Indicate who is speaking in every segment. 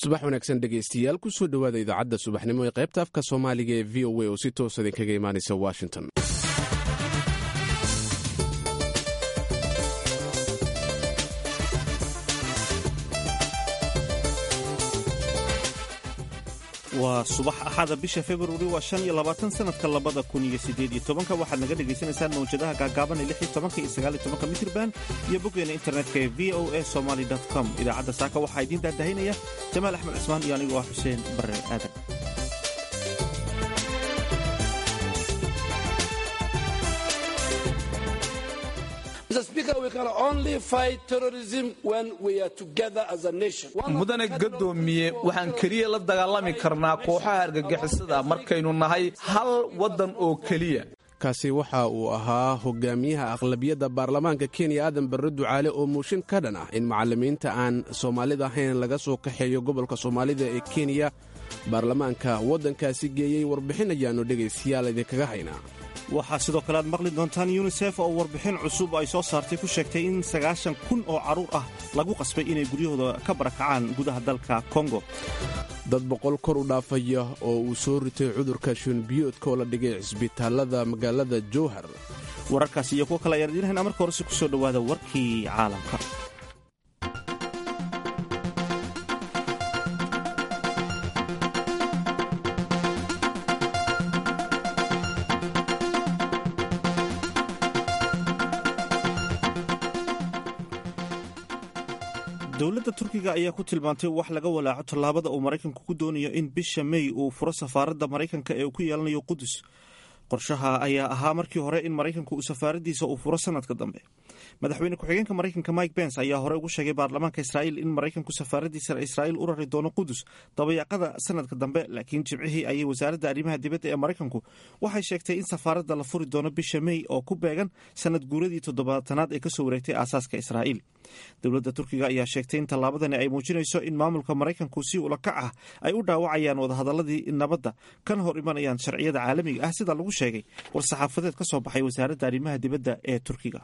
Speaker 1: subax wanaagsan dhegaystayaal kusoo dhowaada idaacadda subaxnimo ee qaybta afka soomaaliga ee v o a oo si toosa idinkaga imaanaysa washington
Speaker 2: waa subax axada bisha februari waa shan iyo labaatan sanadka labada kun iyo sideed iyo tobanka waxaad naga dhagaysanaysaan mawjadaha gaagaaban ee lix iyo tobanka iyo sagaal iyo tobanka mitrban iyo boggeena internetka ee v o a somaly com idaacadda saaka waxaa idiin daadahinaya jamaal axmed cismaan iyo anigoo ah xuseen barre aadan
Speaker 3: mudane gadoomiye waxaan keliya la dagaalami karnaa kooxaha argagixisada markaynu nahay hal waddan oo keliya
Speaker 1: kaasi waxa uu ahaa hogaamiyaha aqlabiyadda baarlamaanka kenya aadan barre ducaale oo muushin ka dhan ah in macallimiinta aan soomaalida ahayn laga soo kaxeeyo gobolka soomaalida ee kenya baarlamaanka waddankaasi geeyey warbixin ayaannu dhegaystayaal idinkaga haynaa
Speaker 2: waxaa sidoo kale aad maqli doontaan yunisef oo warbixin cusub ay soo saartay ku sheegtay in sagaashan kun oo carruur ah lagu qasbay inay guryahooda ka barakacaan gudaha dalka kongo
Speaker 1: dad boqol kor u dhaafaya oo uu soo ritay cudurka shuunbiyoodka oo la dhigay cisbitaallada magaalada jowhar
Speaker 2: wararkaas iyo kuwo kale ayaan idiin haynaa marka horese ku soo dhowaada warkii caalamka dowladda turkiga ayaa ku tilmaantay wax laga walaaco tallaabada uu maraykanku ku doonayo in bisha mey uu furo safaaradda maraykanka ee uu ku yeelanayo qudus qorshaha ayaa ahaa markii hore in maraykanku uu safaaraddiisa uu furo sanadka dambe madaxweyne ku-xigeenka maraykanka mike bens ayaa hore ugu sheegay baarlamaanka israa'iil in maraykanku safaaraddiisa israa'iil u rari doono qudus dabayaaqada sanadka dambe laakiin jimcihii ayay wasaaradda arrimaha dibadda ee maraykanku waxay sheegtay in safaaradda la furi doono bisha mey oo ku beegan sanad guuradii toddobaatanaad ee kasoo wareegtay aasaaska israa'iil dowladda turkiga ayaa sheegtay in tallaabadani ay muujinayso in maamulka maraykanku si ulakac ah ay u dhaawacayaan wadahadaladii nabadda kana hor imanayaan sharciyada caalamiga ah sida lagu sheegay war-saxaafadeed ka soo baxay wasaaradda arrimaha dibadda ee turkiga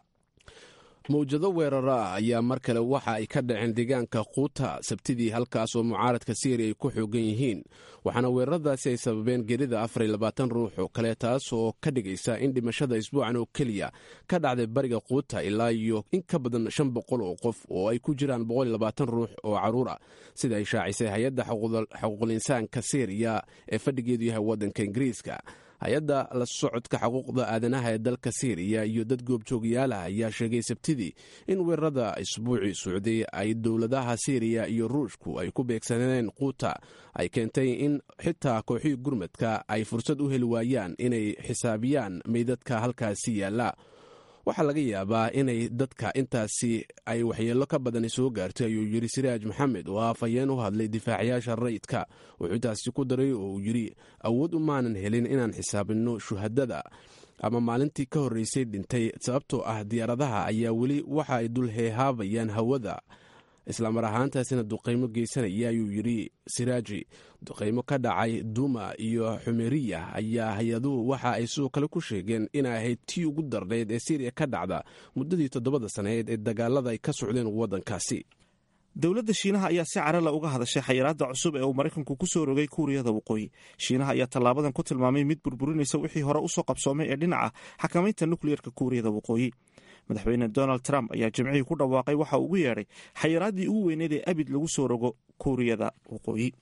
Speaker 1: mawjado weeraro ah ayaa mar kale waxa ay ka dhaceen deegaanka kuuta sabtidii halkaas oo mucaaradka siiriya ay ku xoogan yihiin waxaana weeraradaasi ay sababeen gerida afar iyo labaatan ruux oo kale taas oo ka dhigaysa in dhimashada isbuucan oo keliya ka dhacday bariga kuuta ilaa iyo in ka badan shan boqol oo qof oo ay ku jiraan boqol iyo labaatan ruux oo carruur ah sida ay shaacisay hay-adda xuquuqul insaanka siiriya ee fadhigeedu yahay waddanka ingiriiska hay-adda la socodka xuquuqda aadanaha ee dalka siiriya iyo dad goobjoogayaalaha ayaa sheegay sabtidii in weerarada isbuucii socday ay dowladaha siiriya iyo ruushku ay ku beegsaneen quuta ay keentay in xitaa kooxihii gurmadka ay fursad u heli waayaan inay xisaabiyaan meydadka halkaasi yaalla waxaa laga yaabaa inay dadka intaasi ay waxyeello ka badani soo gaartay ayuu yidhi siraaj maxamed oo afhayeen u hadlay difaacayaasha rayidka wuxuu intaasi ku daray oo uu yidhi awood umaanan helin inaan xisaabinno shuhadada ama maalintii ka horreysay dhintay sababtoo ah diyaaradaha ayaa weli waxa ay dul heehaabayaan hawada islamar ahaantaasina duqaymo geysanaya ayuu yidhi siraaji duqaymo ka dhacay duma iyo xumeriya ayaa hay-aduhu waxa ay sidoo kale ku sheegeen inay ahayd tii ugu darneyd ee siiriya ka dhacda muddadii toddobada sannadeed ee dagaalada ay ka socdeen waddankaasi
Speaker 2: dowladda shiinaha ayaa si carala uga hadashay xayiraadda cusub ee uu maraykanku ku soo rogay kuuriyada waqooyi shiinaha ayaa tallaabadan ku tilmaamay mid burburinaysa wixii hore usoo qabsoomay ee dhinaca xakamaynta nukliyerka kuuriyada waqooyi madaxweyne donald trump ayaa jimcihii ku dhawaaqay waxa uu ugu yeedhay xayiraaddii ugu weyneed ee abid lagu soo rogo kuuriyada waqooyi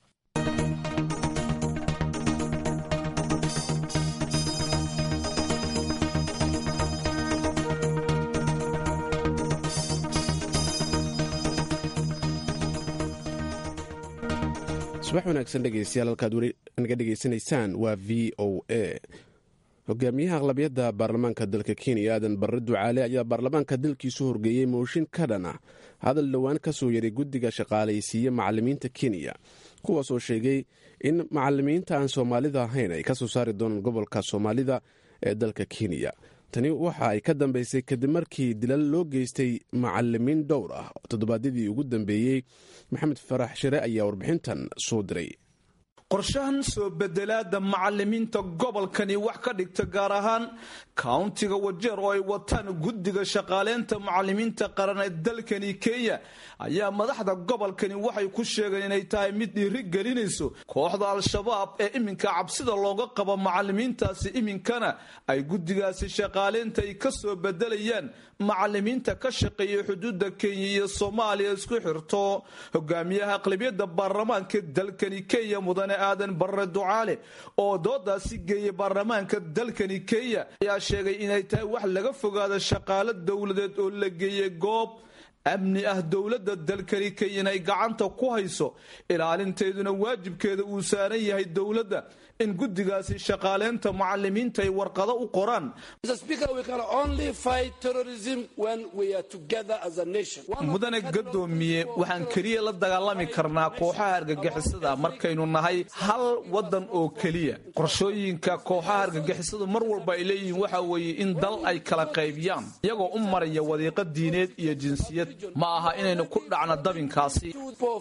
Speaker 1: subax wanaagsan dhegeystayaal halkaad weli naga dhegeysanaysaan waa v o a hogaamiyaha aqlabiyadda baarlamaanka dalka kenya aadan barre ducaale ayaa baarlamaanka dalkiisu horgeeyey mooshin ka dhan ah hadal dhowaan ka soo yaray guddiga shaqaalaysiiye macalimiinta kenya kuwaasoo sheegay in macalimiinta aan soomaalida ahayn ay ka soo saari doonaan gobolka soomaalida ee dalka kenya tani waxa ay ka dambeysay kadib markii dilal loo geystay macalimiin dhowr ah toddobaadyadii ugu dambeeyey maxamed farax shire ayaa warbixintan soo diray
Speaker 3: qorshahan soo bedelaada macalimiinta gobolkani wax ka dhigta gaar ahaan kauntiga wajeer oo ay wataan guddiga shaqaaleynta macalimiinta qaran ee dalkani kenya ayaa madaxda gobolkani waxay ku sheegeen inay tahay mid dhiiri gelinayso kooxda al-shabaab ee iminka cabsida looga qabo macalimiintaasi iminkana ay guddigaasi shaqaaleynta ay ka soo bedelayaan macalimiinta ka shaqeeya xuduudda kenya iyo soomaaliya isku xirto hogaamiyaha aqlabiyadda baarlamaanka dalkani kenya mudane aadan barre ducaale oo doodaasi geeyay baarlamaanka dalkani kenya ayaa sheegay inay tahay wax laga fogaado shaqaalo dowladeed oo la geeyey goob amni ah dowladda dalkani kenya inay gacanta ku hayso ilaalinteeduna waajibkeeda uu saaran yahay dowladda in guddigaasi shaqaaleynta macalimiinta ay warqado u qoraan mudane gadoomiye waxaan keliya la dagaalami karnaa kooxaha argagixisada markaynu nahay hal wadan oo keliya qorshooyinka kooxaha argagixisadu mar walba ay leeyihiin waxa weeye in dal ay kala qaybiyaan iyagoo u maraya wadiiqo diineed iyo jinsiyad ma aha inaynu ku dhacno dabinkaasi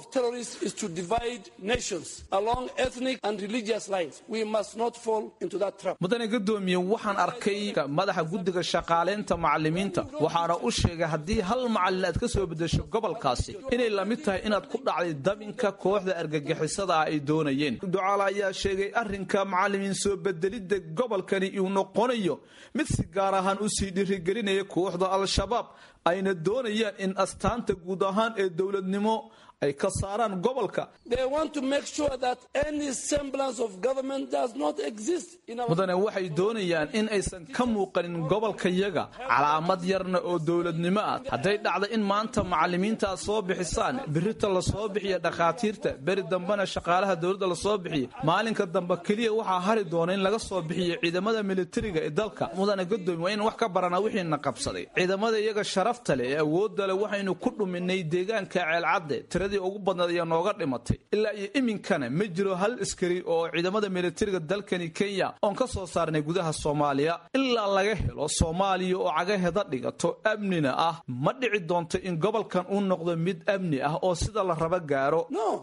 Speaker 3: mudane gadoomiye waxaan arkay madaxa guddiga shaqaaleynta macalimiinta waxaana u sheegay haddii hal macalin aad ka soo bedesho gobolkaasi inay la mid tahay inaad ku dhacday dabinka kooxda argagixisada ah ay doonayeen ducaale ayaa sheegay arrinka macalimiin soo bedelidda gobolkani uu noqonayo mid si gaar ahaan u sii dhirigelinaya kooxda al-shabaab ayna doonayaan in astaanta guud ahaan ee dowladnimo ay ka saaraan gobolka mudane waxay doonayaan in aysan ka muuqanin gobolkayaga calaamad yarna oo dowladnimo ah hadday dhacda in maanta macalimiintaad soo bixisaan birita lasoo bixiya dhakhaatiirta beri dambena shaqaalaha dowladda lasoo bixiya maalinka dambe keliya waxaa hari doona in laga soo bixiyo ciidamada militariga ee dalka mudane gadoomi waa in wax ka baranaa wixiina qabsaday ciidamada iyaga sharafta leh ee awoodda leh waxaynu ku dhuminay deegaanka ceelcadde tiradii ugu badnaed ayaa nooga dhimatay ilaa iyo iminkana ma jiro hal askari oo ciidamada militariga dalkani kenya oon ka soo saarnay gudaha soomaaliya ilaa laga helo soomaaliya oo cagaheda dhigato amnina ah ma dhici doonto in gobolkan uu noqdo mid amni ah oo sida la raba gaaro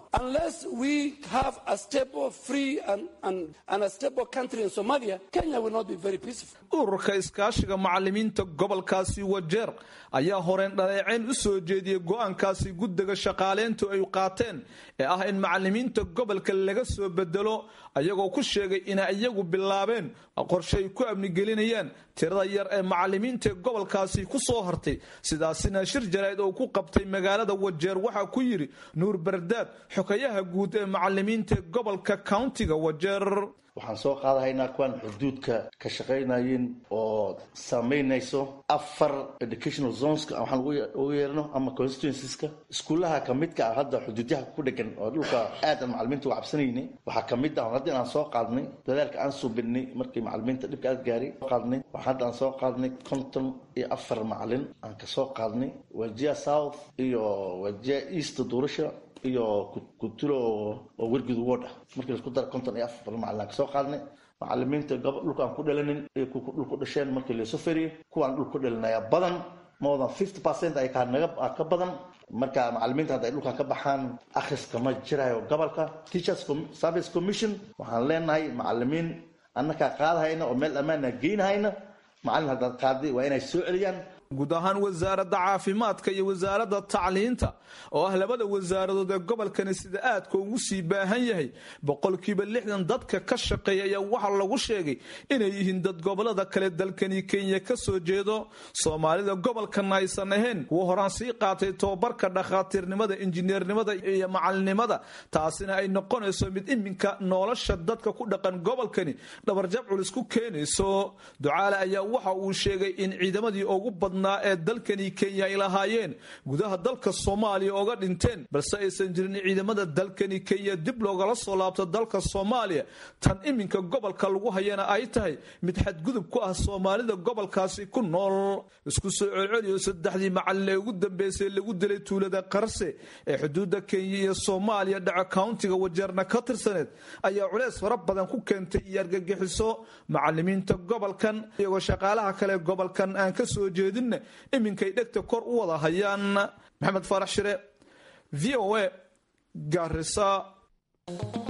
Speaker 3: ururka iskaashiga macalimiinta gobolkaasi wajeer ayaa horeen dhaleeceyn u soo jeediyey go-aankaasi guddiga shaqaaleyntu ay qaateen ee ah in macalimiinta gobolka laga soo bedelo ayagoo ku sheegay inay iyagu bilaabeen qorshe ay ku amnigelinayaan tirada yar ee macalimiinta gobolkaasi ku soo hartay sidaasina shir jaraa'id oo ku qabtay magaalada wajeer waxaa ku yidhi nuur bardaad xokayaha guud ee macalimiinta gobolka countiga wajeer
Speaker 4: waxaan soo qaadahaynaa kuwaan xuduudka ka shaqaynayeen oo samaynayso afar educational zoneska waxaan ugu yeerno ama constituenceska iskuullaha kamidka ah hadda xuduudyaha ku dhegan oo dhulka aadan macalimiinta uga cabsanayni waxaa kamid ah hadda inaan soo qaadnay dadaalka aan suubinay markii macalimiinta dhibka aad gaari qaadnay waxaa hadda aan soo qaadnay konton iyo afar macalin aan kasoo qaadnay wajia south iyo wajia east duurasha iyo kutulo oo wergud ward ah markii laisku dara konton iyo afar macalin aan kasoo qaadnay macalimiinta dhulka aan ku dhalanin iyo kuwa dhul ku dhasheen markii laisoo feriye kuwaan dhul ku dhalinaya badan more than fifty percent ay naga ka badan marka macalimiinta hadda ay dhulkan ka baxaan akhriska ma jirayo gobolka teachers service commission waxaan leenahay macalimiin annakaa qaadahayna oo meel ammaana geynahayna macalin haddaad qaaday waa inay soo celiyaan
Speaker 3: guud ahaan wasaaradda caafimaadka iyo wasaaradda tacliinta oo ah labada wasaaradood ee gobolkani sida aadka ugu sii baahan yahay boqolkiiba lixdan dadka ka shaqeeya ayaa waxaa lagu sheegay inay yihiin dad gobolada kale dalkani kenya ka soo jeedo soomaalida gobolkana aysan ahayn kuwa horaan sii qaatay tobabarka dhakhaatiirnimada injineernimada iyo macalinimada taasina ay noqonayso mid iminka nolosha dadka ku dhaqan gobolkani dhabarjab culis ku keenayso ducaale ayaa waxa uu sheegay in ciidamadii ugu badnaa ee dalkani kenya ay lahaayeen gudaha dalka soomaaliya oga dhinteen balse aysan jirin ciidamada dalkani kenya dib loogala soo laabto dalka soomaaliya tan iminka gobolka lagu hayana ay tahay mid xadgudub ku ah soomaalida gobolkaasi ku nool isku soo celceliyo saddexdii macalin ee ugu dambeysay lagu dilay tuulada qarse ee xuduudda kenya iyo soomaaliya dhaco countiga wajeerna ka tirsaneed ayaa culeys fara badan ku keentay iyo argagixiso macalimiinta gobolkan iyagoo shaqaalaha kale gobolkan aan ka soo jeedinna iminkay dhegta kor u wada hayaan maxamed faarax shire v o a gaarisa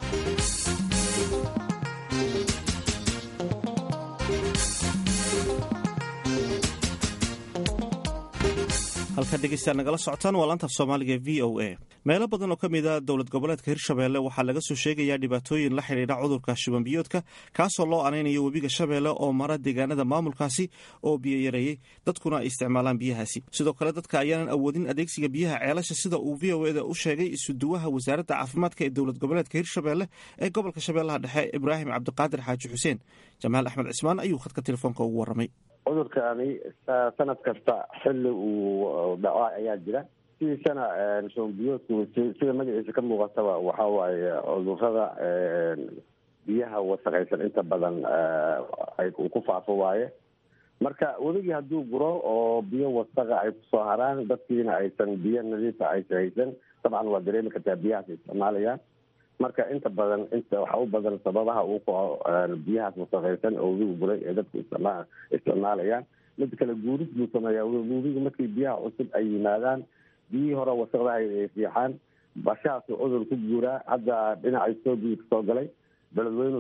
Speaker 2: halka dhegeystayaal nagala socotaan waa laantaaf soomaaliga v o a meelo badan oo ka mid a dowlad goboleedka hirshabeelle waxaa laga soo sheegayaa dhibaatooyin la xidhiidha cudurka shubanbiyoodka kaasoo loo anaynayo webiga shabeelle oo mara deegaanada maamulkaasi oo biyo yareeyey dadkuna ay isticmaalaan biyahaasi sidoo kale dadka ayaanan awoodin adeegsiga biyaha ceelasha sida uu v o eda u sheegay isuduwaha wasaaradda caafimaadka ee dowlad goboleedka hirshabeelle ee gobolka shabeellaha dhexe ibraahim cabdiqaadir xaaji xuseen jamaal axmed cismaan ayuu khadka telefoonka ugu warramay
Speaker 5: cudurkaani sanad kasta xilli uu dhaco ayaa jira sidiisana shubanbiyoodku sida magaciisa ka muuqataba waxa waaye cudurada biyaha wasaqaysan inta badan uu ku faafo waaye marka weligii hadduu guro oo biyo wasaqa ay kusoo haraan dadkiina aysan biyo nadiifa aysan haysan dabcan waa dareemi kartaa biyahaas isticmaalayaan marka inta badan inta waxa u badan sababaha uu kaco biyahaas wasaqaysan oo webigu guray ee dadku isticma isticmaalayaan mid kale guuris buu sameeyaa webigu markii biyaha cusub ay yimaadaan biyihii hore wasaqda ay fiixaan bashahaasuu cudur ku guuraa hadda dhinaca etoobiya kasoo galay beledweynu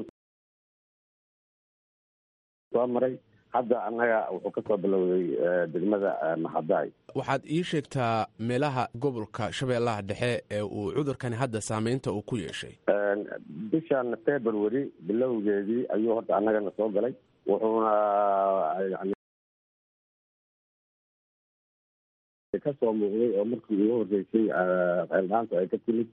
Speaker 5: soo maray hadda annaga wuxuu kasoo bilowday degmada maxadaay
Speaker 1: waxaad ii sheegtaa meelaha gobolka shabeellaha dhexe ee uu cudurkani hadda saameynta uu ku yeeshay
Speaker 5: bishan february bilowgeedii ayuu horta annagana soo galay wuxuuna yani kasoo muuqday oo markii ugu horreysay ceeldhaanta ay ka timid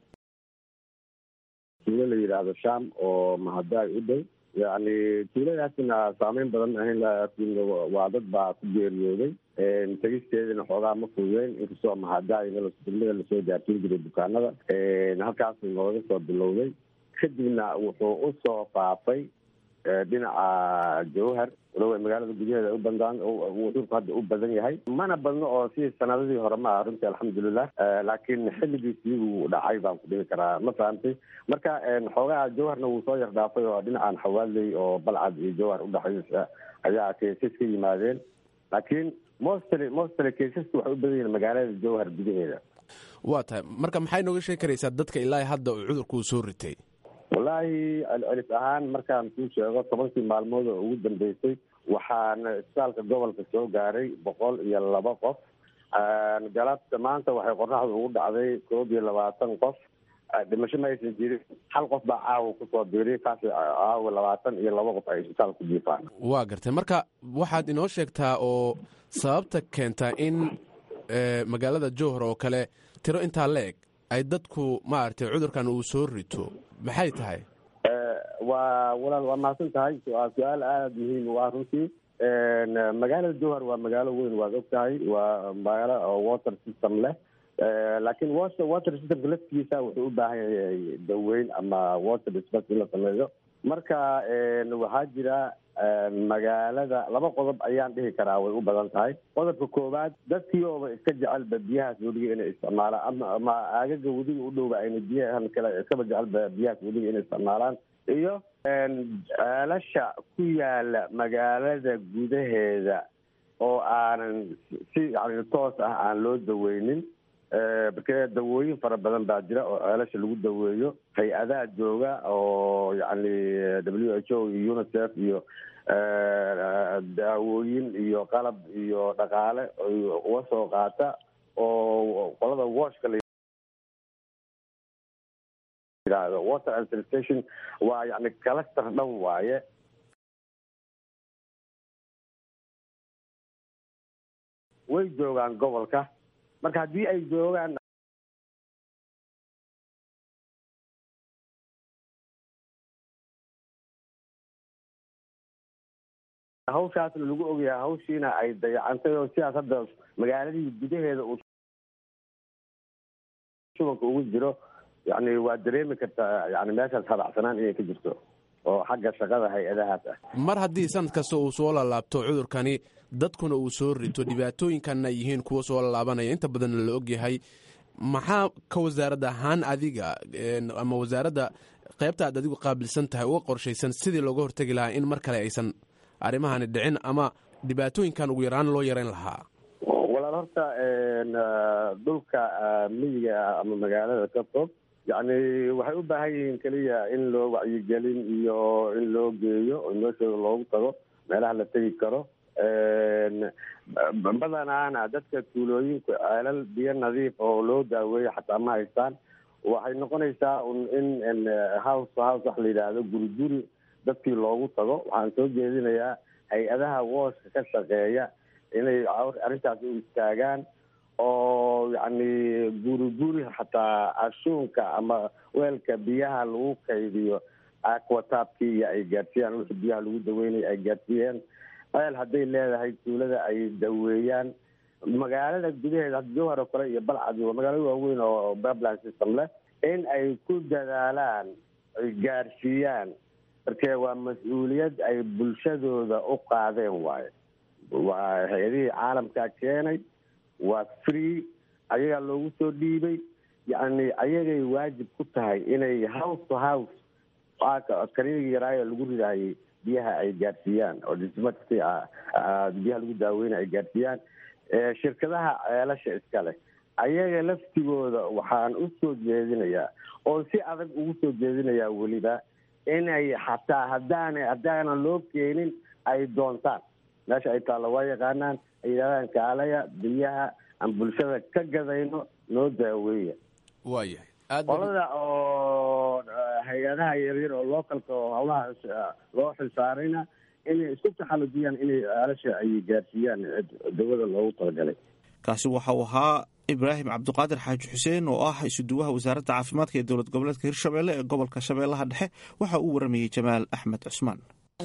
Speaker 5: tuulo la yidhaahdo sham oo mahadaay u dhow yacni tuuladaasina saameyn badan ahayn laakiin waa dad baa ku geeriyooday tegisteedina xoogaa ma fududeyn inkastoo mahadaayna degmada lasoo gaarsiin jiray bukaanada halkaasuu nooga soo bilowday kadibna wuxuu usoo faafay dhinaca jawhar walow magaalada gudaheeda u bandaan cudurku hadda u badan yahay mana badno oo sidii sanadadii hore ma aha runtii alxamdulilah laakiin xilligiisii uu dhacay baan ku dhihi karaa ma fahamtay marka xoogaha jawharna wuu soo yar dhaafay oo dhinacan xawaaley oo balcad iyo jawhar udhexaysa ayaa keesas ka yimaadeen laakiin mostly mostly keesasku waxay u badan yihiin magaalada jawhar gudaheeda
Speaker 1: waa tahay marka maxay nooga sheegi karaysaa dadka ilaa hadda uu cudurku soo ritay
Speaker 5: wallaahi celcelis ahaan markaan kuu sheego tobankii maalmood oo ugu dambeysay waxaana isbitaalka gobolka soo gaaray boqol iyo laba qof galabta maanta waxay qoraxdu ugu dhacday koob iyo labaatan qof dhimasho ma aysan jirin hal qof baa caawa kusoo biiriy kaas caawa labaatan iyo laba qof ay isbitaalka ku jiifaan
Speaker 1: waa gartay marka waxaad inoo sheegtaa oo sababta keentaa in magaalada jowhar oo kale tiro intaa la eg ay dadku maaragtay cudurkan uu soo rito maxay tahay
Speaker 5: waa walaal waa mahadsan tahay waa su-aal aada muhiim u ah runtii magaalada jowhar waa magaalo weyn waad og tahay waa magaalo oo water system leh laakiin water water systemka laftigiisa wuxuu u baahan yahay daweyn ama water dispens in la sameeyo marka waxaa jira magaalada laba qodob ayaan dhihi karaa way u badan tahay qodobka koowaad dadkii ooba iska jecelba biyahaas weliga inay isticmaalaan ama ama aagaga weliga u dhowba ayna biyahan kale iskaba jecelba biyahaas weliga inay isticmaalaan iyo ceelasha ku yaala magaalada gudaheeda oo aanan si yani toos ah aan loo daweynin marke dawooyin fara badan baa jira oo ceelasha lagu daweeyo hay-adaha jooga oo yani w h o iyo unicef iyo daawooyin iyo qalab iyo dhaqaale uga soo qaata oo qolada washka la yidhaahdo water and sanitation waa yani cluster dhan waaye way joogaan gobolka marka haddii ay joogaan hawshaasna lagu ogyahay hawshiina ay dayacantay oo sidaas hadda magaaladii gudaheeda uu shubanka ugu jiro yani waa dareemi kartaa yani meeshaas habacsanaan inay ka jirto oo xagga shaqada hay-adahaas ah
Speaker 1: mar haddii sanad kasta uu soo lalaabto cudurkani dadkuna uu soo rito dhibaatooyinkanna yihiin kuwa soo laalaabanaya inta badanna la ogyahay maxaa ka wasaarad ahaan adiga ama wasaaradda qaybta aad adigu qaabilsan tahay uga qorshaysan sidii looga hortegi lahaa in mar kale aysan arrimahani dhicin ama dhibaatooyinkan ugu yaraan loo yareyn lahaa
Speaker 5: walaal horta dhulka miyiga ama magaalada ka fog yacni waxay u baahan yihiin keliya in loo wacyigelin iyo in loo geeyo oo meeshooda loogu tago meelaha la tegi karo badanaana dadka tuulooyinku ceelal biyo nadiif oo loo daaweeyo xataa ma haystaan waxay noqonaysaa un in house house wax la yidhaahdo guri guri dadkii loogu tago waxaan soo jeedinayaa hay-adaha wooshka ka shaqeeya inay arrintaas u istaagaan oo yacni guri guri xataa ashuunka ama weelka biyaha lagu kaydiyo aquataabkii iyo ay gaadsiiyaan wixii biyaha lagu daweynaya ay gaadsiiyeen ceel hadday leedahay tuulada ay daweeyaan magaalada gudaheeda jowhar oo kale iyo balcad waa magaalo waaweyn oo bablan system leh in ay ku dadaalaan ay gaadhsiiyaan markee waa mas-uuliyad ay bulshadooda u qaadeen waayo waa hay-adihii caalamkaa keenay waa free ayagaa loogu soo dhiibay yacni ayagay waajib ku tahay inay house to house kaniga yaraayo lagu ridahayay biyaha ay gaadhsiiyaan oo dismati biyaha lagu daaweyna ay gaadhsiiyaan shirkadaha ceelasha iska leh ayaga laftigooda waxaan u soo jeedinayaa oo si adag ugu soo jeedinayaa weliba inay xataa haddaana haddaanan loo keenin ay doontaan meesha ay taalla waa yaqaanaan ay yidhahdaan kaalaya biyaha aan bulshada ka gadayno noo daaweeya
Speaker 1: waayahay
Speaker 5: qolada oo hay-adaha yaryar oo localka oo hawlaha loo xilsaarayna inay isku taxalujiyaan inay aalasha ay gaarsiiyaan dawada loogu talagalay
Speaker 2: kaasi waxa uu ahaa ibraahim cabdiqaadir xaaji xuseen oo ah isuduwaha wasaaradda caafimaadka ee dowlad goboleedka hirshabelle ee gobolka shabeellaha dhexe waxa uu waramayey jamaal axmed cusmaan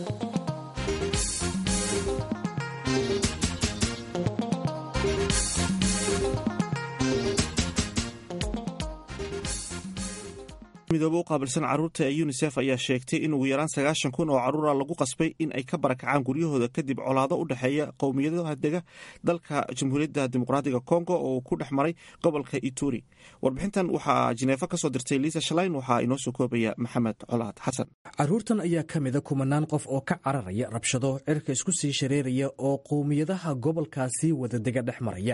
Speaker 2: midoobe u qaabilsan carruurta ee yunisef ayaa sheegtay in ugu yaraan sagaashan kun oo carruura lagu qasbay in ay ka barakacaan guryahooda kadib colaado u dhexeeya qowmiyadaha dega dalka jamhuuriyadda dimuqraatiga kongo oo uu ku dhex maray gobolka ituri warbixintan waxaa jineefo ka soo dirtay liisa shalayn waxaa inoo soo koobaya maxamed colaad xasan
Speaker 6: carruurtan ayaa ka mida kumanaan qof oo ka cararaya rabshado cirka isku sii shareeraya oo qowmiyadaha gobolkaasi wadadega dhex maraya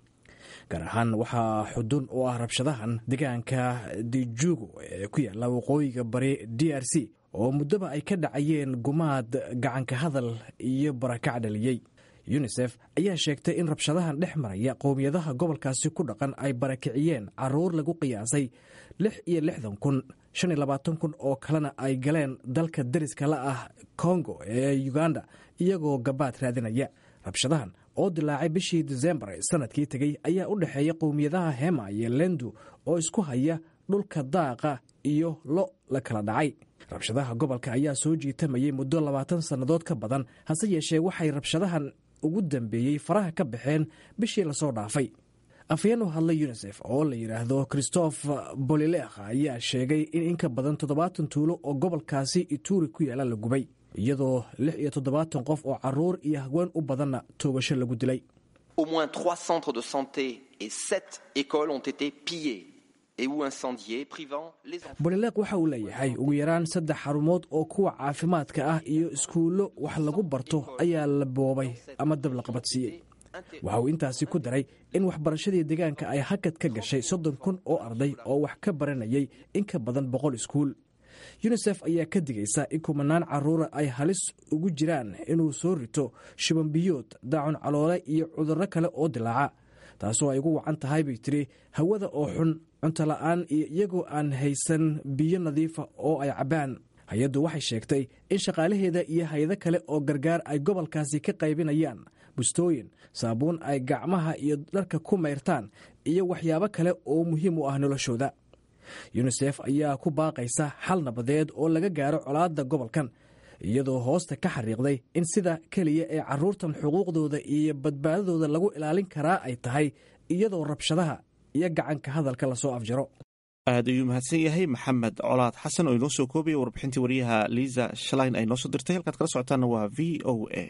Speaker 6: gaar ahaan waxaa xudun u ah rabshadahan deegaanka dijugo ee ku yaalla waqooyiga bari d r c oo muddoba ay ka dhacayeen gumaad gacanka hadal iyo barakac dhaliyey yunisef ayaa sheegtay in rabshadahan dhex maraya qowmiyadaha gobolkaasi ku dhaqan ay barakiciyeen caruur lagu qiyaasay lix iyo lixdan kun shan iyo labaatan kun oo kalena ay galeen dalka deriska la ah kongo ee uganda iyagoo gabaad raadinaya rabshadahan oo dilaacay bishii disembar sanadkii tegey ayaa u dhexeeya qowmiyadaha hema iyo lendu oo isku haya dhulka daaqa iyo lo la kala dhacay rabshadaha gobolka ayaa soo jiitamayay muddo labaatan sannadood ka badan hase yeeshee waxay rabshadahan ugu dambeeyey faraha ka baxeen bishii lasoo dhaafay afhayeen u hadlay yunisef oo la yidhaahdo christoph bolilekh ayaa sheegay in inka badan toddobaatan tuulo oo gobolkaasi ituri ku yaala la gubay iyadoo lix iyo toddobaatan qof oo caruur iyo haween u badanna toogasho lagu dilay
Speaker 7: Au moins trois centres de santé et sept écoles ont été pillés et ou incendiés, privant les enfants.
Speaker 6: bolileeq waxa uu leeyahay ugu yaraan saddex xarumood oo kuwa caafimaadka ah iyo iskuullo wax lagu barto ayaa la boobay ama dab la qabadsiiyey waxa uu intaasi ku daray in waxbarashadii deegaanka ay hakad ka gashay soddon kun oo arday oo wax ka baranayay in ka badan boqol iskuul yunisef ayaa ka digaysa in kumanaan caruura ay halis ugu jiraan inuu soo rito shibanbiyood daacun caloole iyo cudurro kale oo dilaaca taasoo ay ugu wacan tahay bay tiri hawada oo xun cunto la'aan iyo iyagoo aan haysan biyo nadiifa oo ay cabbaan hay-addu waxay sheegtay in shaqaalaheeda iyo hay-ado kale oo gargaar ay gobolkaasi ka qaybinayaan bustooyin saabuun ay gacmaha iyo dharka ku mayrtaan iyo waxyaabo kale oo muhiim u ah noloshooda yunisef ayaa ku baaqaysa xal nabadeed oo laga gaaro colaadda gobolkan iyadoo hoosta ka xariiqday in sida keliya ee caruurtan xuquuqdooda iyo badbaadadooda lagu ilaalin karaa ay tahay iyadoo rabshadaha iyo gacanka hadalka lasoo afjaro
Speaker 2: aad ayuu mahadsan yahay maxamed colaad xasan oo inoo soo koobaya warbixintii wariyaha liisa shalayn ay noo soo dirtay halkaad kala socotaana waa v o a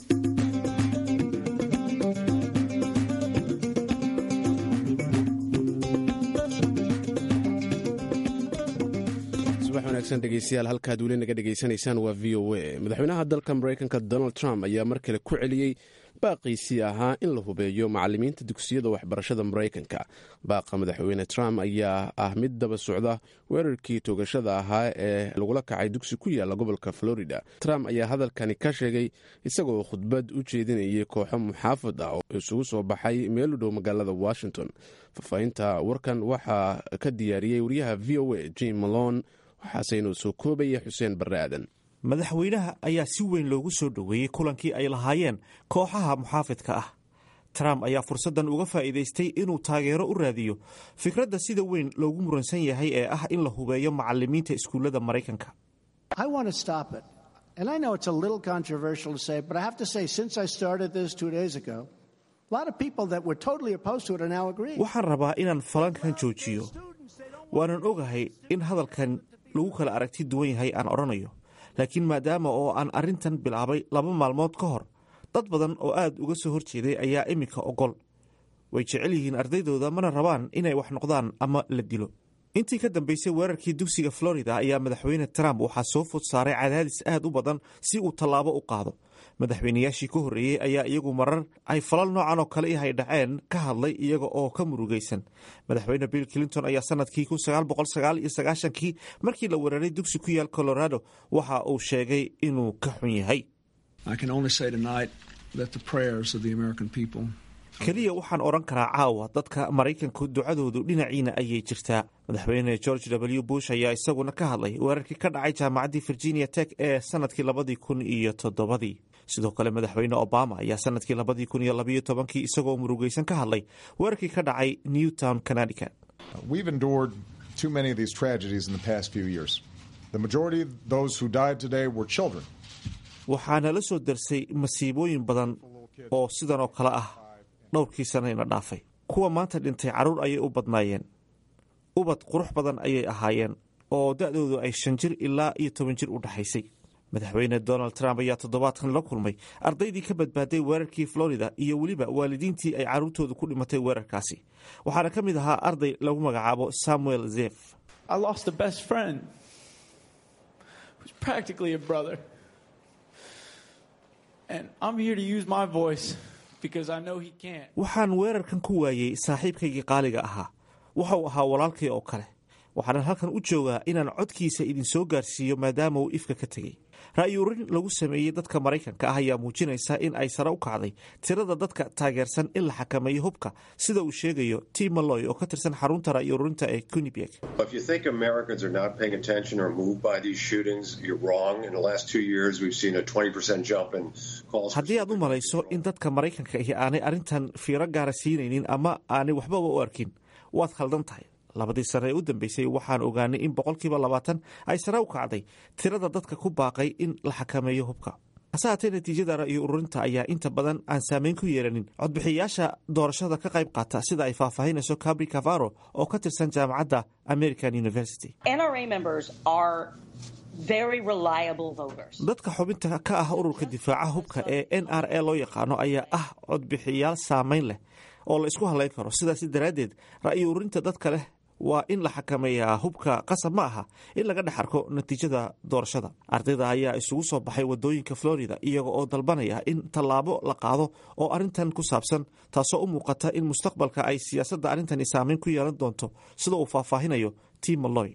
Speaker 1: subax wanaagsan dhegeystayaal halkaad weli naga dhegaysanaysaan waa v o a madaxweynaha dalka maraykanka donald trump ayaa mar kale ku celiyey baaqiisii ahaa in la hubeeyo macallimiinta dugsiyada waxbarashada maraykanka baaqa madaxweyne trump ayaa ah mid daba socda weerarkii toogashada ahaa ee lagula kacay dugsi ku yaala gobolka florida trump ayaa hadalkani ka sheegay isagoo khudbad u jeedinayay kooxo muxaafad ah oo isugu soo baxay meel u dhow magaalada washington faahfaahinta warkan waxaa ka diyaariyey wariyaha v o a jim malone waxaaseynu soo koobaya xuseen barre aadan
Speaker 2: madaxweynaha ayaa si weyn loogu soo dhoweeyey kulankii ay lahaayeen kooxaha muxaafidka ah trump ayaa fursaddan uga faa'iidaystay inuu taageero u raadiyo fikradda sida weyn loogu muransan yahay ee ah in la hubeeyo macallimiinta iskuullada maraykanka waxaan rabaa inaan falankan joojiyo waanan ogahay in hadalkan lagu kala aragti duwan yahay aan odhanayo laakiin maadaama oo aan arrintan bilaabay laba maalmood ka hor dad badan oo aad uga soo horjeeday ayaa iminka ogol way jecel yihiin ardaydooda mana rabaan inay wax noqdaan ama la dilo intii ka dambaysay weerarkii dugsiga florida ayaa madaxweyne trump waxaa soo food saaray cadaadis aad u badan si uu tallaabo u qaado madaxweynayaashii ka horreeyey ayaa iyagu marar ay falal noocan oo kale ihay dhaceen ka hadlay iyaga oo ka murugaysan madaxweyne bill clinton ayaa sanadkii kii markii la weeraray dugsi ku yaal colorado waxa uu sheegay inuu ka xun yahay keliya waxaan odhan karaa caawa dadka maraykanku ducadoodu dhinaciina ayay jirtaa madaxweyne george w bush ayaa isaguna ka hadlay weerarkii ka dhacay jaamacaddii virginia tech ee sanadkii labadii kun iyo toddobadii sidoo kale madaxweyne obama ayaa sanadkii labadii kun iyo labayo tobankii isagoo murugaysan ka hadlay weerarkii ka dhacay newtown connecticut waxaana la soo darsay masiibooyin badan oo sidan oo kale ah dhowrkii sanayna dhaafay kuwa maanta dhintay carruur ayay u badnaayeen ubad qurux badan ayay ahaayeen oo da'doodu ay shan jir ilaa iyo toban jir u dhexaysay madaxweyne donald trump ayaa toddobaadkan la kulmay ardaydii ka badbaaday weerarkii florida iyo weliba waalidiintii ay carruurtooda ku dhimatay weerarkaasi waxaana ka mid ahaa arday lagu magacaabo samuel zef waxaan weerarkan ku waayey saaxiibkaygii qaaliga ahaa waxa uu ahaa walaalkay oo kale waxaanan halkan u joogaa inaan codkiisa idinsoo gaarsiiyo maadaama uu ifka ka tegey ra'yuurin lagu sameeyey dadka maraykanka ah ayaa muujinaysa in ay sare u kacday tirada dadka taageersan in la xakameeyo hubka sida uu sheegayo tim maloy oo ka tirsan xarunta ra'yuurinta ee kunibeg haddii aad u malayso in dadka maraykanka ahi aanay arrintan fiiro gaara siinaynin ama aanay waxbaba u arkin waad khaldan tahay labadii sane ee u dambeysay waxaan ogaanay in boqolkiiba labaatan ay sare u kacday tirada dadka ku baaqay in la xakameeyo hubka hase haatee natiijada ra'yo ururinta ayaa inta badan aan saameyn ku yeelanin codbixiyayaasha doorashada ka qayb qaata sida ay faahfaahinayso cabri cavaro oo ka tirsan jaamacadda american university dadka xubinta ka ah ururka difaaca hubka ee n r a loo yaqaano ayaa ah codbixiyayaal saameyn leh oo la isku halayn karo sidaas daraaddeed ra'yo ururinta dadka leh waa in la xakameeyaa hubka qasab ma aha in laga dhex arko natiijada doorashada ardayda ayaa isugu soo baxay wadooyinka florida iyaga oo dalbanaya in tallaabo la qaado oo arrintan ku saabsan taasoo u muuqata in mustaqbalka ay siyaasadda arrintani saameyn ku yeelan doonto sida uu faahfaahinayo tim maloy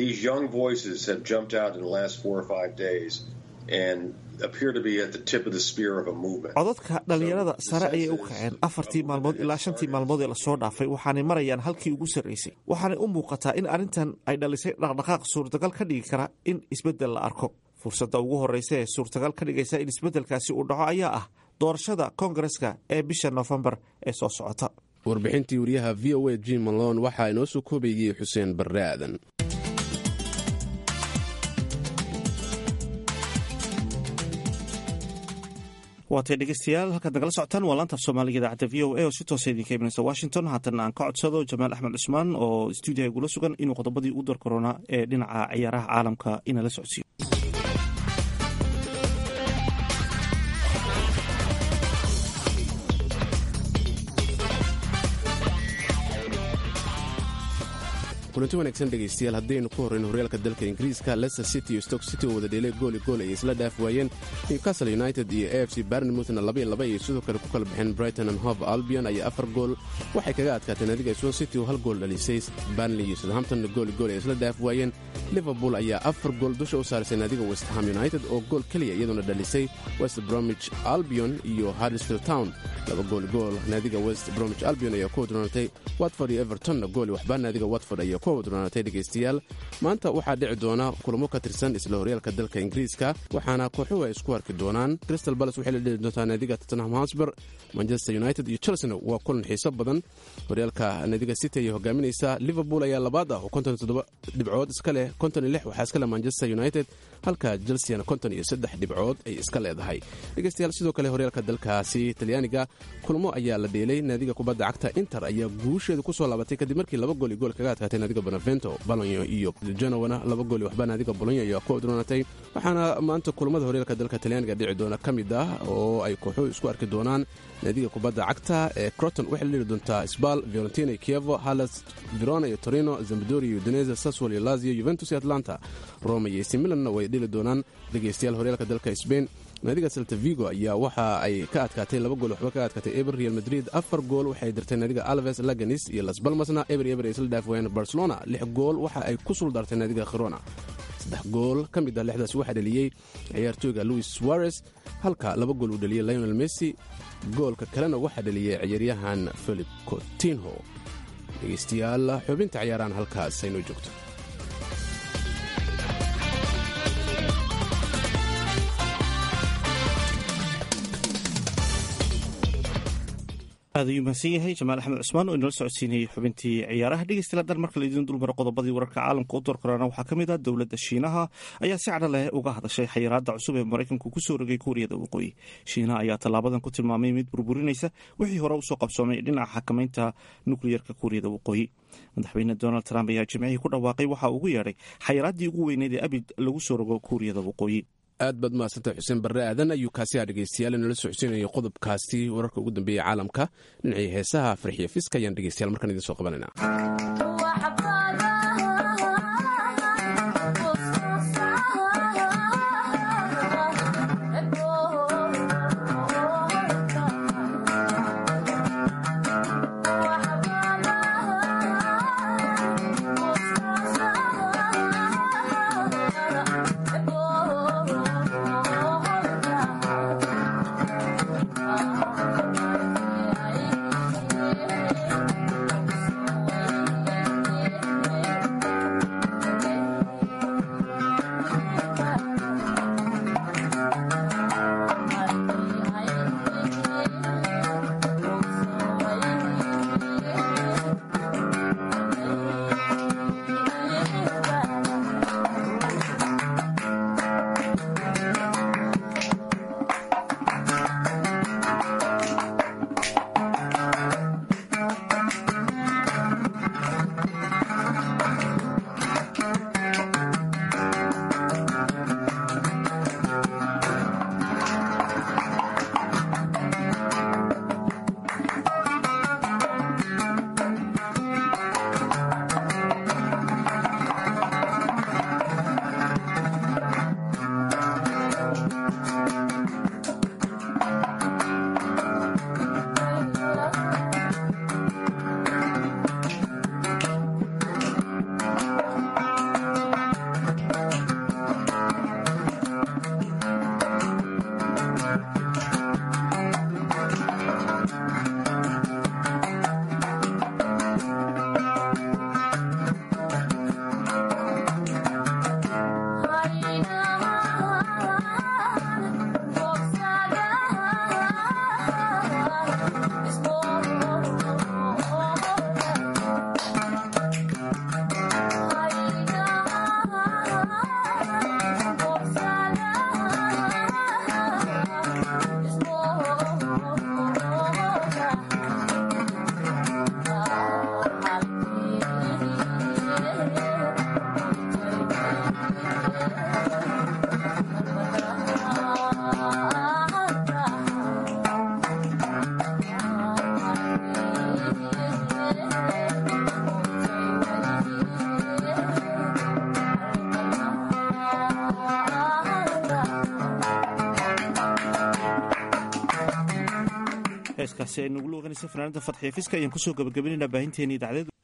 Speaker 2: codadka dhallinyarada sare ayay u kaceen afartii maalmood ilaa shantii maalmood ee lasoo dhaafay waxaanay marayaan halkii ugu sarraysay waxaanay u muuqataa in arrintan ay dhalisay dhaqdhaqaaq suurtagal ka dhigi kara in isbeddel la arko fursadda ugu horreysa ee suurtagal ka dhigaysa in isbeddelkaasi uu dhaco ayaa ah doorashada koongareska ee bisha noofembar ee soo socota
Speaker 1: warbixintii wariyaha v o a jim malon waxaa inoo soo koobayey xuseen barre aadan
Speaker 2: waatay dhegeystayaal halkaad nagala socotaan waa laantaaf soomaaliga idaacadda v o a oo si toosa idinka imanaysa washington haatan aan ka codsado jamaal axmed cusmaan oo stuudiyaha igula sugan inuu qodobadii u dar korona ee dhinaca ciyaaraha caalamka inala socodsiiyo
Speaker 1: kulanti wanaagsan dhegaystayaal haddaynu ku horrayno horyaalka dalka ingiriiska leicester city iyo stoke city oo wada dheelay gooli gool ay isla dhaaf waayeen newcastle united iyo a f c barnemouthna laba iyo laba ayay sidoo kale ku kala baxeen brighton and hove albion ayaa afar gool waxay kaga adkaatee naadiga swan city oo hal gool dhalisay barnley iyo southamptonna gooli gool ay isla dhaaf waayeen liverpool ayaa afar gool dusha u saarisay naadiga west ham united oo gool keliya iyadoona dhalisay west bromwich albion iyo harrisfield town laba gooli gool naadiga west bromwich albion ayaa ku wadroonatay watford iyo evertonna gooli waxbaa naadiga watford ayaa ku wadroonatay dhegaystayaal maanta waxaa dhici doona kulamo ka tirsan isla horyaalka dalka ingiriiska waxaana kooxuhu ay isku arki doonaan crystal balas waxay la dheli doontaa naadiga tottenham hosber manchester united iyo chelsena waa kulan xiiso badan horyaalka naadiga city ayay hogaaminaysaa liverpool ayaa labaad ah oo konton iyo toddoba dhibcood iska leh konton iyo lix waxaa iska leh manchester united halka chelseana konton iyo saddex dhibcood ay iska leedahay dhegaystayaal sidoo kale horyaalka dalkaasi talyaaniga kulamo ayaa la dheelay naadiga kubadda cagta inter ayaa guusheeda kusoo laabatay kadib markii laba gool iyo gool kaga adkaatay naadiga bonavento balonyo iyo genowana laba gool iyo waxba naadiga bolonyo ayaa ku odroonatay waxaana maanta kulamada horyaalka dalka talyaaniga dhici doona ka mid ah oo ay kooxuhu isku arki doonaan naadiga kubadda cagta ee croton waxay la dheli doontaa sbal fiorentina iyo kievo halas verona iyo torino zambadoria iyo udinese saswol iyo lazio juventus iyo atlanta roma iyo ac milanna way dheli doonaan dhegaystayaal horyaalka dalka sbain naadiga selta vigo ayaa waxa ay ka adkaatay laba gool waxba ka adkaatay eber real madrid afar gool waxay dirtay naadiga alves laganis iyo las balmasna eber eber ay isla dhaaf waayeen barcelona lix gool waxa ay ku suldartay naadiga khirona saddex gool ka mid ah lixdaas waxaa dhaliyey ciyaartooyga louis suarez halka laba gool uu dhaliyey lionel messi goolka kalena waxaa dhaliyey ciyaaryahan philip cotinho dhegaystayaal xubinta ciyaarahan halkaas aynoo joogto
Speaker 2: aad ayuu mahadsan yahay jamaal axmed cusmaan oo inala socodsiinayay xubintii ciyaaraha dhegeystayaal haddaan marka laydin dulmaro qodobadii wararka caalamka u doorkarana waxaa ka mid ah dowladda shiinaha ayaa si cadho leh uga hadashay xayiraadda cusub ee maraykanku ku soo rogay kuuriyada waqooyi shiinaha ayaa tallaabadan ku tilmaamay mid burburinaysa wixii hore usoo qabsoomay dhinaca xakamaynta nukliyerka kuuriyada waqooyi madaxweyne donald trump ayaa jimcihii ku dhawaaqay waxa ugu yeedhay xayiraaddii ugu weyneyd ee abid lagu soo rogo kuuriyada waqooyi
Speaker 1: aad baad mahadsantahay xuseen barre aadan ayuu kaasi ah dhegaystayaal inala socodsiinayay qodobkaasi wararka ugu dambeeyey caalamka dhinacii heesaha farxiyo fiska ayaan dhegaystayaal markaan idiin soo qabanayna
Speaker 2: heeskaasi ay nagu luuqanaysa fanaanada fadxiya fiska ayaan kusoo gabagabeynayna baahinteeni idacdeed